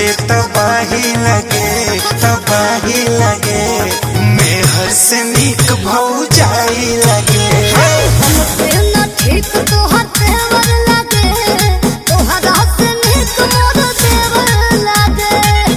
नाचे तबाही लगे तबाही लगे मेहर से नीक भौजाई लगे हमके न ठीक तोहर तेवर लागे तोहरा से नीक मोर देवर लागे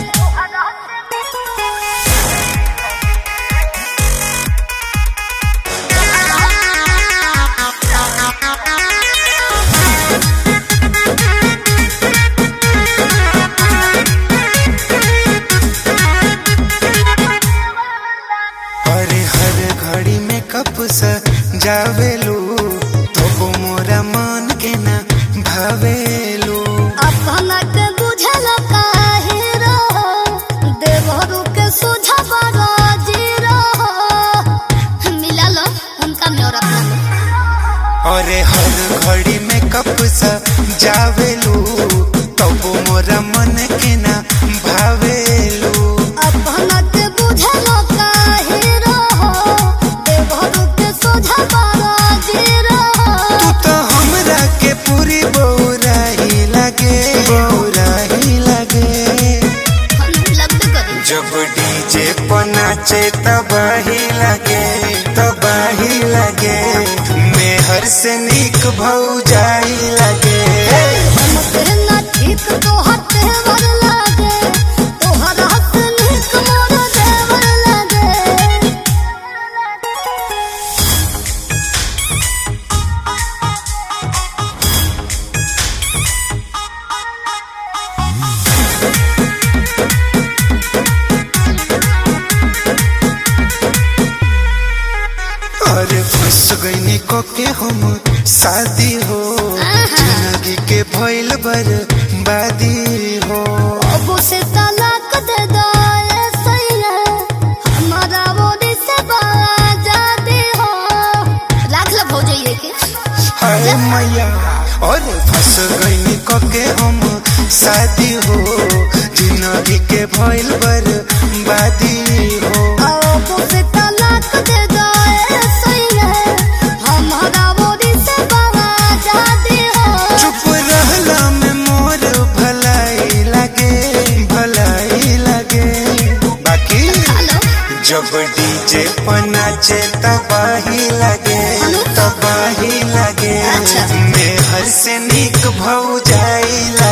अरे हर घड़ी में कप सा जावेलू तो मोरा मन के ना भावेलू अपना के बुझल काहे रहो देवरू के सोझा बड़ा जी रहो मिला लो उनका मोर अपना लो अरे हर घड़ी में कप सा जावेलू तो मोरा मन के ना भावेलू अपना के बुझल काहे रहो देवरू के सोझा बड़ा जी रहो तू तो हमरा के पूरी बौराही लगे बौराही लगे हम लगते करी जब डीजे पर नाचे तबाही लगे तबाही लगे मेहर से नीक भौजाई लगे हमके न ठीक तोहर तेवर लागे तोहरा से नीक मोर देवर लागे अरे फंस गईनी को के हम शादी हो जिंदगी के भइल बर बादी हो अब से तलाक दे दाए सैया हमारा बोरी से बाजादी हो राख लो भौजाइए के हाय मैया अरे फंस गईनी को के हम शादी हो जिंदगी के भइल बर बादी हो अब से तलाक दे दाए सैया हमारा बोरी से बाजादी हो चुप रहला में मोर भलाई लगे भलाई लगे बाकी हेलो जब डीजे पर नाचे तबाही लगे तबाही लगे अच्छा। मेहर से नीक भौजाई